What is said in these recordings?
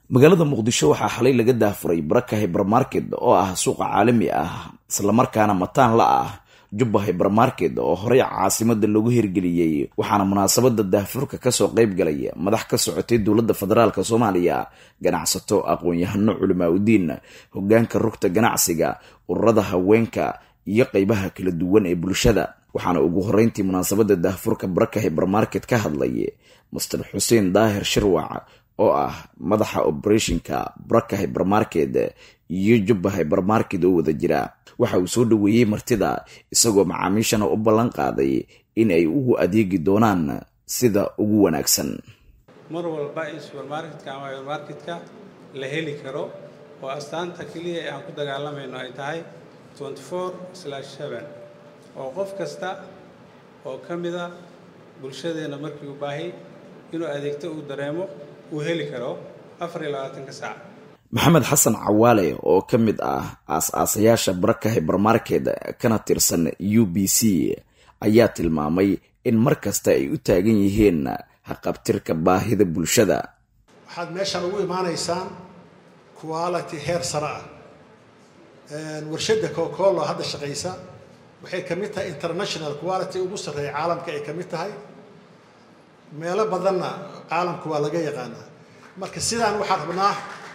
magaalada muqdisho waxaa xalay laga daafuray baraka hybermarket oo ah suuqa caalami ah islamarkaana mataan la ah jubba hybermarket oo horey caasimada loogu hirgeliyey waxaana munaasabada daafurka kasoo qeyb galay madax ka socotay dowladda federaalk soomaaliya ganacsato aqoon-yahano culimaa udiin hogaanka rugta ganacsiga ururada haweenka iyo qeybaha kala duwan ee bulshada waxaana ugu horeyntii munaasabada daafurka baraka hybermarket ka hadlay master xuseen daahir shirwac oo ah madaxa operationka baraka hybermarket iyo jubba hybermarket oo wada jira waxa uu soo dhoweeyey martida isagoo macaamiishana u ballan qaaday in ay ugu adeegi doonaan sida ugu wanaagsan mar walba in subermarketka ama hybermarketka la heli karo oo astaanta keliya ee aan ku dagaalamayno ay tahay oo qof kasta oo ka mida bulshadeenna markii u baahi inuu adeegto uu dareemo uu heli karo afar iyo labaatanka saac maxamed xasan cawaale oo ka mid ah aas-aasayaasha baraka hybermarket kana tirsan u b c ayaa tilmaamay in mar kasta ay u taagan yihiin haqabtirka baahida bulshada waxaad meeshaan ugu imaanaysaan quality heer sare ah warshadda cocaolo hadda shaqaysa waxay ka mid tahay international quality ugu sarreeya caalamka ay ka mid tahay meelo badanna caalamku waa laga yaqaanaa marka sidaan waxaan rabnaa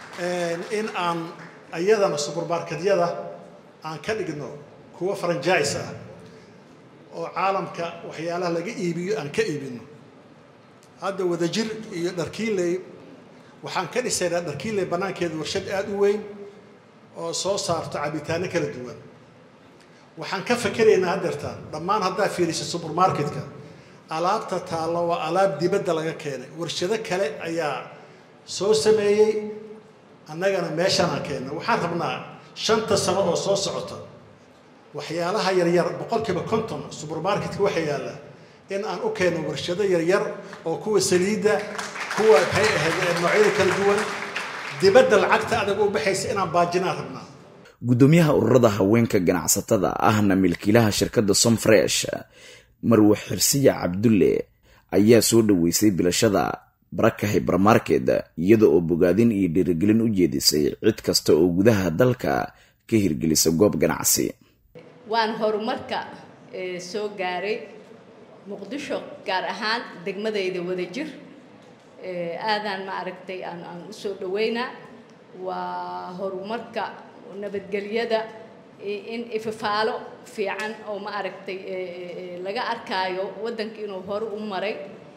in aan iyadana subermarketyada aan ka dhigno kuwo franjise ah oo caalamka waxyaalaha laga iibiyo aan ka iibino hadda wadajir iyo dharkiinley waxaan ka dhisaynaa dharkiinley bannaankeeda warshad aada u weyn oo soo saarto cabitaano kala duwan waxaan ka fakeraynaa haddeertaan dhammaan haddaa fiirisa subermarketka alaabta taallo waa alaab dibadda laga keenay warshado kale ayaa soo sameeyey annagana meeshaanaan keenna waxaan rabnaa shanta sano oo soo socota waxyaalaha yaryar boqolkiiba konton subermarketka waxa yaalla in aan u keenno warshado yaryar oo kuwa saliidda kuwa maxay ahayd noocyada kala duwan dibadda lacagta adag u baxaysa inaan baajinaan rabnaa guddoomiyaha ururada haweenka ganacsatada ahna milkiilaha shirkadda somfresh marwe xirsiya cabdulle ayaa soo dhoweysay bilashada baraka hybermarket iyada oo bogaadin iyo dhiirigelin u jeedisay cid kasta oo gudaha dalka ka hirgelisa goob ganacsi waan horumarka soo gaaray muqdisho gaar ahaan degmadayda wadajir aadaan ma aragtay aan aan usoo dhaweynaa waa horumarka nabadgelyada in ififaalo fiican oo ma aragtay laga arkaayo waddanka inuu hore u maray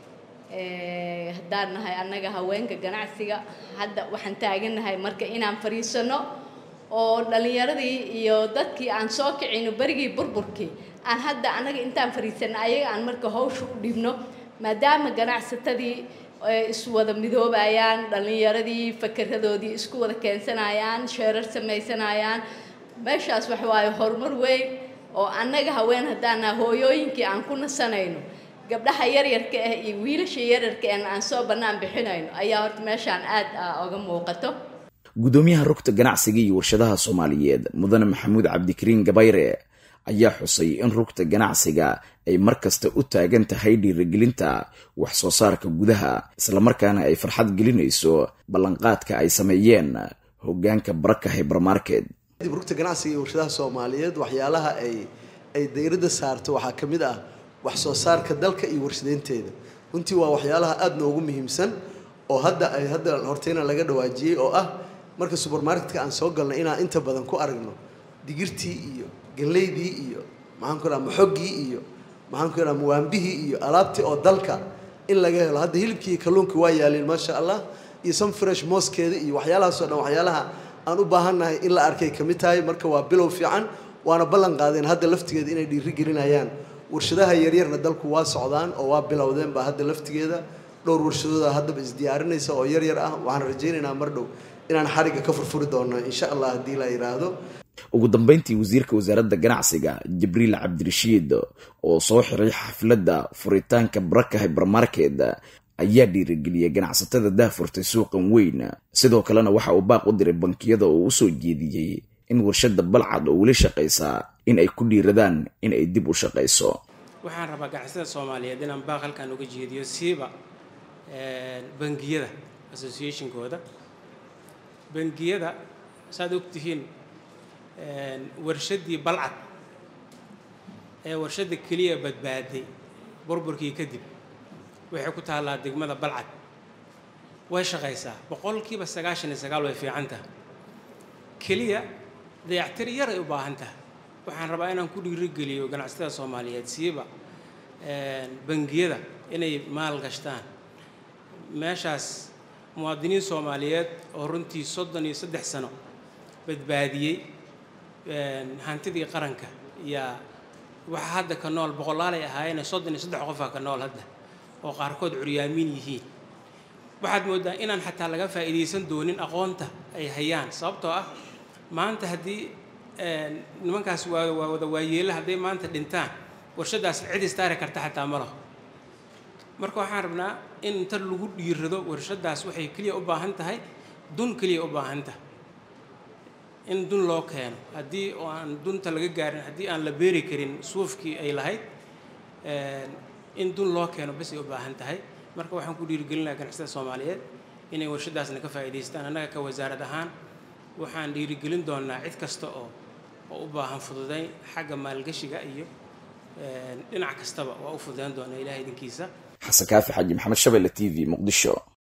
haddaan nahay annaga haweenka ganacsiga hadda waxaan taagannahay marka inaan fadhiisano oo dhallinyaradii iyo dadkii aan soo kicino berigii burburkii aan hadda annaga intaan fadhiisano ayaga aan marka hawsha u dhibno maadaama ganacsatadii iswada midoobayaan dhallinyaradii fakeradoodii isku wada keensanayaan sheerar samaysanayaan meeshaas waxa waaye horumar weyn oo annaga haween haddaan naha hooyooyinkii aan ku nasanayno gabdhaha yaryarka ah iyo wiilasha yaryarka ahna aan soo bannaan bixinayno ayaa horta meeshaan aad oga muuqato guddoomiyaha rugta ganacsiga iyo warshadaha soomaaliyeed mudane maxamuud cabdikariin gabayre ayaa xusay in rugta ganacsiga ay mar kasta u taagan tahay dhiirigelinta wax soo saarka gudaha islamarkaana ay farxad gelinayso ballanqaadka ay sameeyeen hogaanka baraka hybermarket dib rugta ganacsiga iyo warshadaha soomaaliyeed waxyaalaha ay ay dayradda saarto waxaa ka mid ah wax soo saarka dalka iyo warshadeynteeda runtii waa waxyaalaha aada noogu muhiimsan oo hadda ay hadda horteyna laga dhawaajiyey oo ah marka subermarketka aan soo galnay inaan inta badan ku aragno digirtii iyo ganleydii iyo maxaan ku dhaha maxoggii iyo maxaan ku dhaha muwaambihii iyo alaabtii oo dalka in laga helo hadda hilibkii iyo kalluunkii waa yaaleen maasha allah iyo some fresh mooskeeda iyo waxyaalahaasoo dhan waxyaalaha aan u baahannahay in la arkay ka mid tahay marka waa bilow fiican waana ballan qaadeen hadda laftigeeda inay dhiiri gelinayaan warshadaha yaryarna dalku waa socdaan oo waa bilowdeen baa hadda laftigeeda dhowr warshadooda haddaba isdiyaarinaysa oo yaryar ah waxaan rajaynaynaa mar dhow inaan xarigga ka furfuri doono insha allah haddii la yidhaahdo ugu dambeyntii wasiirka wasaaradda ganacsiga jibriil cabdirashiid oo soo xiray xafladda furitaanka baraka hybermarket ayaa dhiirigeliyay ganacsatada daafurtay suuqan weyn sidoo kalena waxa uu baaq u diray bankiyada oo usoo jeediyey in warshada balcad oo weli shaqaysaa in ay ku dhiiradaan in ay dib u shaqayso waxaan rabaa ganacsatada soomaaliyeed inaan baaq halkan uga jeediyo siiba bangiyada associationkooda bangiyada saad ogtihiin warshaddii balcad ee warshadda keliya badbaaday burburkii kadib waxay ku taallaa degmada balcad way shaqaysaa boqolkiiba sagaashan iyo sagaal way fiican tahay keliya dayactir yar ay u baahan tahay waxaan rabaa inaan ku dhiirigeliyo ganacsatada soomaaliyeed siiba bangiyada inay maal gashtaan meeshaas muwaadiniin soomaaliyeed oo runtii soddon iyo saddex sano badbaadiyey hantidii qaranka yaa waxaa hadda ka nool boqolaalay ahaayeen soddon iyo saddex qofaa ka nool hadda oo qaarkood curyaamiin yihiin waxaad mooddaa inaan xataa laga faa'iidaysan doonin aqoonta ay hayaan sababtoo ah maanta haddii nimankaas waa waa wada waayeela hadday maanta dhintaan warshaddaas cid istaari karta xataa ma laho marka waxaan rabnaa in inta lagu dhiirado warshaddaas waxay keliya u baahan tahay dun keliya u baahan tahay in dun loo keeno haddii oo aan dunta laga gaarin haddii aan la beeri karin suufkii ay lahayd in dun loo keeno bas ay u baahan tahay marka waxaan ku dhiirigelinayaa ganacsatada soomaaliyeed inay warshaddaasna ka faa'iidaystaan annaga ka wasaarad ahaan waxaan dhiirigelin doonaa cid kasta oo oo u baahan fududayn xagga maalgashiga iyo dhinac kastaba waa u fududayn doonaa ilahay idinkiisa xasan kaafi xaji maxamed shabelle t v muqdisho